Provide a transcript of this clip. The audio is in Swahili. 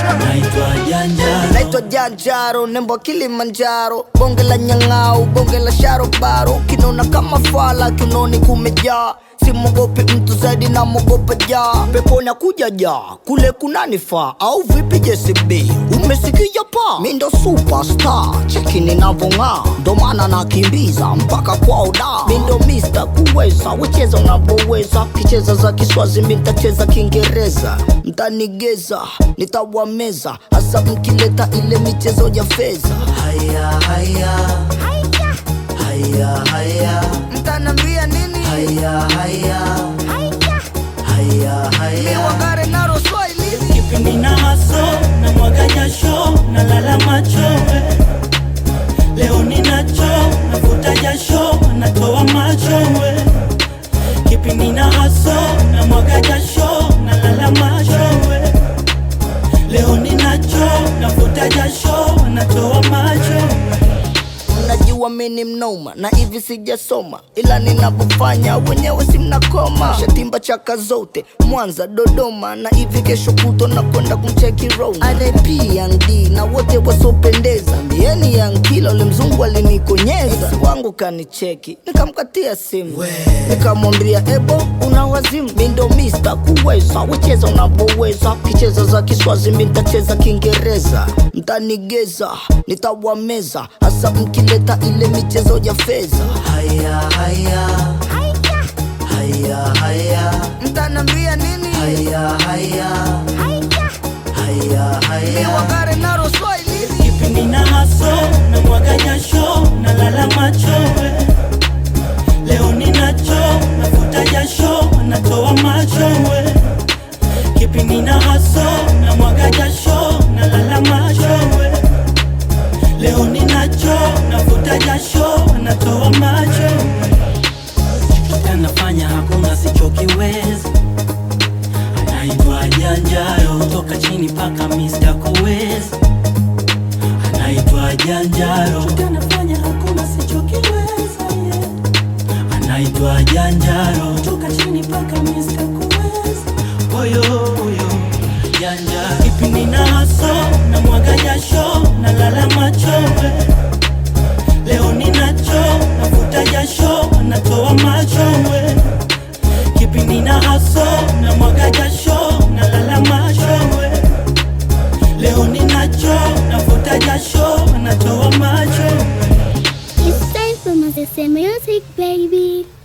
naitwa Janjaro, naitwa Janjaro, nembo wa Kilimanjaro, bonge la nyang'au, bonge la sharobaro, kinona kama fala, kinoni kumejaa Simogopi mtu zaidi na mogopa jaa, peponi kuja jaa, kule kunanifaa au vipi? JCB umesikia pa, mi ndo superstar, cheki ninavong'aa, ndo maana nakimbiza mpaka kwao da, mi ndo Mr kuweza, wecheza unavyoweza, kicheza za Kiswazi mi ntacheza Kiingereza, mtanigeza nitawameza, hasa mkileta ile michezo ya fedha. haya haya haya haya Mtanambia nini? haya haya haya haya Wangare naro Swahili kipindi na haso na mwaga jasho na lala machowe leo ninacho nafuta jasho natoa machowe kipindi na haso na mwaga jasho na lala machowe leo ninacho nafuta jasho natoa machowe Mnajua mimi mnoma na hivi sijasoma, ila ninavyofanya wenyewe si mnakoma. Shatimba chaka zote Mwanza, Dodoma na hivi kesho kuto na kwenda kumcheki Roma. RIP Young D na wote wasopendeza, mbieni Young Kila ule mzungu alinikonyeza. Ex wangu kanicheki, nikamkatia simu nikamwambia, ebo una wazimu, mi ndo Mr kuweza, wecheza unavyoweza, kicheza za Kiswazi mi ntacheza Kiingereza, mtanigeza nitawameza, hasa mkileta ile michezo ya fedha. haya haya haya haya Mtanambia nini? haya haya haya haya Wangare naro Swahili kipindi na haso na mwaga jasho na lala machowe leo ninacho nafuta jasho natoa machowe kipindi na haso na mwaga jasho na lala machowe leo ninacho nafuta jasho natoa machowe anafanya hakuna sichokiweza anaitwa Janjaro toka chini paka Mr. Kuweza anaitwa Janjaro anafanya hakuna sichokiweza yeah. anaitwa Janjaro toka chini paka Mr. Kuweza oyo oyo Janjaro kipindi na haso na mwaga jasho na lala machowe leo ninacho nafuta jasho natoa machowe kipindi na haso na mwaga jasho na lala machowe leo ninacho nafuta jasho natoa machowe It's time for Moses Music, baby.